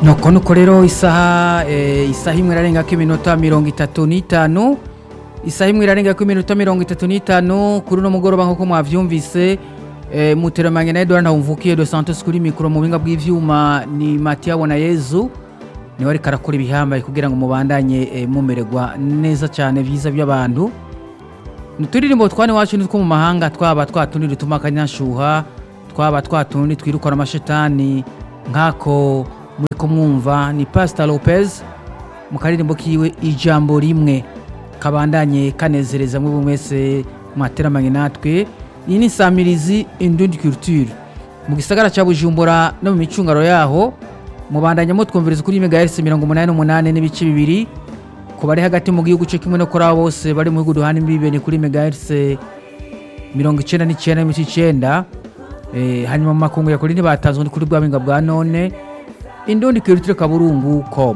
nuko nuko rero isaha eh, isaha imwe irarengako iminota mirongo itatu n'itanu isaha imwe irarengako iminota mirongo itatu n'itanu kuri uno mugoroba nk'uko mwavyumvise eh, muteramanye na Edouard Ntawumvukiye de Santos kuri mikoro mu buhinga bw'ivyuma ni Mathieu Bonayezu niwe ariko arakora ibihambaye kugira ngo mubandanye eh, mumererwa neza cyane vyiza by'abantu nuturirimbo twane wacu nitwo mu mahanga twaba twatundi dutuma akanyashuha twaba twatundi twirukana amashetani nk'ako muriko mwumva ni Pastor Lopez mu karirimbo kiwe ijambo rimwe kabandanye kanezereza muri mwese mwateramanye natwe iyi ni samirizi indundi culture mu gisagara cya Bujumbura no mu micungaro yaho mubandanya mutwumviriza kuri megahertz mirongo umunani n'umunani n'ibice bibiri ku bari hagati mu gihugu cyo kimwe no kuri abo bose bari mu bihugu duhana imbibe ni kuri megahertz mirongo icenda n'icenda n'ibice icenda Eh, hanyuma mu makungu ya kuri ntibatanzwe ni kuri bwa buhinga bwa none indundi culture kaburungu com